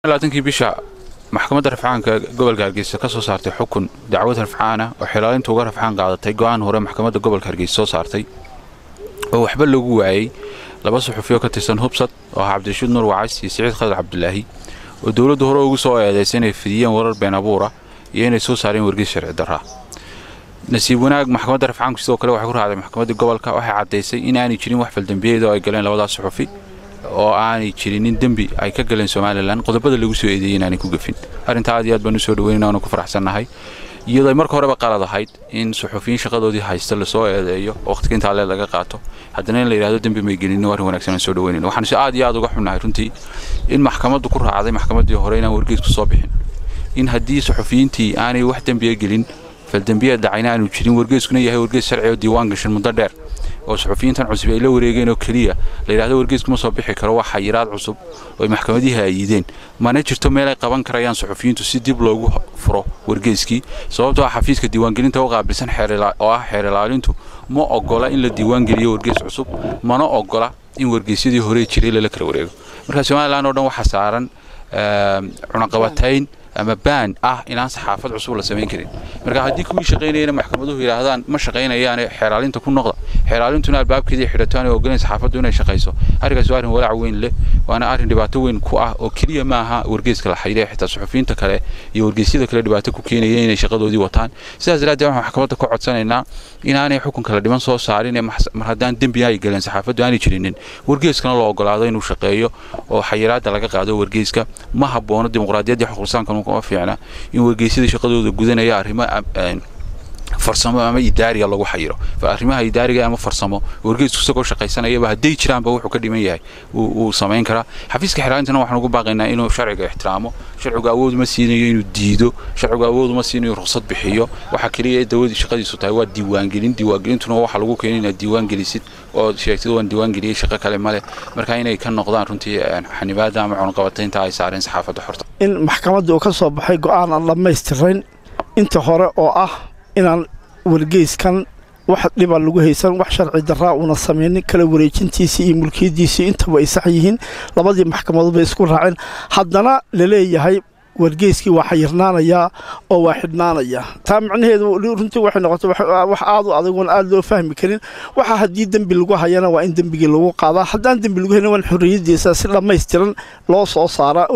labaatankii bisha maxkamadda rafcaanka gobolka hargeysa ka soo saartay xukun dacwad rafcaana oo xilaalinta uga rafcaan qaadatay go'aan hore maxkamadda gobolka hargeysa soo saartay oo waxba lagu waayey laba suxufiyo ka tirsan hubsad oo ah cabdirashiid nuur wacays iyo siciid khadar cabdulaahi oo dowladdu hore ugu soo eedaysay inay fidiyeen warar been abuura iyo inay soo saareen wargeys sharci darraa nasiib wanaag maxkamadda rafcaanku sidoo kale waxay ku raacday maxkamaddii gobolka waxay caddaysay in aanay jirin wax faldembiyeed oo ay galeen labadaas suxufi oo aanay jirinin dembi ay ka galeen somalilan qodobada lagu soo eedeeyey inaanay ku gafin arrintaa aad iyo aad baan usoo dhaweynana waanu ku faraxsannahay iyadoo ay marka horeba qalad ahayd in suxufiyiin shaqadoodii haysta lasoo eedeeyo waqtiga intaa lee laga qaato haddana in la yidhahdo dembi may gelin arrin wanaagsan aan soo dhaweynayna waxaanu si aad iyo aad uga xunnahay runtii in maxkamaddu ku raacday maxkamaddii hore inaan wargeysku soo bixin in haddii suxufiyiintii aanay wax dembiya gelin faldembiya dhacayna aanu jirin wargeyskuna yahay wargeys sharci oo diiwaan gashan muddo dheer oo suxufiyiintan cusub ay la wareegeen oo keliya la yidhahdo wargeyskuma soo bixi karo waa xayiraad cusub oo ay maxkamadihi aayideen mana jirto meel ay qaban karayaan suxufiyiintu si dib loogu furo wargeyskii sababtoo ah xafiiska diiwaangelinta u qaabilsan oo ah xeer ilaalintu ma ogola in la diiwaangeliyo wargeys cusub mana ogola in wargeysyadii hore jiray lala kala wareego marka somalilan oo dhan waxaa saaran cunaqabatayn ama baan ah inaan saxaafad cusub la samayn karin marka haddii kuwii shaqaynayana maxkamaduhu yidhaahdaan ma shaqaynayaane xeeraalinta ku noqda xeeraalintuna albaabkeedii xidhato aanay ogoleen saxaafaddu inay shaqayso arrinkaas waa arrin walaac weyn leh waana arrin dhibaato weyn ku ah oo keliya ma aha wargeyska la xayiree xitaa suxufiyiinta kale iyo wargeysyada kale dhibaato ku keenaya inay shaqadoodii wataan sidaas daraaddeed waxaan maxkamadda ka codsanaynaa inaanay xukunka la dhiman soo saarin ee mar haddaan dembi ay galeen saxaafaddu aanay jirinin wargeyskana loo ogolaado inuu shaqeeyo oo xayiraadda laga qaado wargeyska ma haboono dimuqraadiyaddii xuquuqsaankan kuma fiicna in wargeysyada shaqadooda gudanaya arrimo farsamo ama idaariga lagu xayiro arrimaha idaariga ama farsamo wargeysku isagoo shaqaysanayaba hadday jiraanba wuxuu ka dhiman yahay wuu samayn karaa xafiiska xiraalintana waxaan ugu baaqaynaa inuu sharciga ixtiraamo sharcigu awood ma siinayo inuu diido sharcigu awood ma siinayo ruqsad bixiyo waxa keliya dawladii shaqadiisu tahay waa diiwaangelin diiwaangelintuna waxa lagu keenay inaad diiwaangelisid oo sheegtid waan diiwaangeliyey shaqo kale male marka inay ka noqdaan runtii xanibaada ama cunaqabataynta ay saareen saxaafadda xorta in maxkamadda uu ka soo baxay go'aan aan dhammaystirayn inta hore oo ah inaan wargeyskan wax dhiba lagu haysan wax sharci daraa uuna samaynin kala wareejintiisii iyo mulkiyaddiisii intaba ay sax yihiin labadii maxkamadood bay isku raaceen haddana la leeyahay wargeyskii waa xayirnaanayaa oo waa xidhnaanayaa taa macnaheedu runtii waxay noqotay wax aad u adag oon aad loo fahmi karin waxa haddii dembi lagu hayana waa in dembigii lagu qaadaa haddaan dembi lagu hayna waan xorriyaddiisa si dhammaystiran loo soo saaraa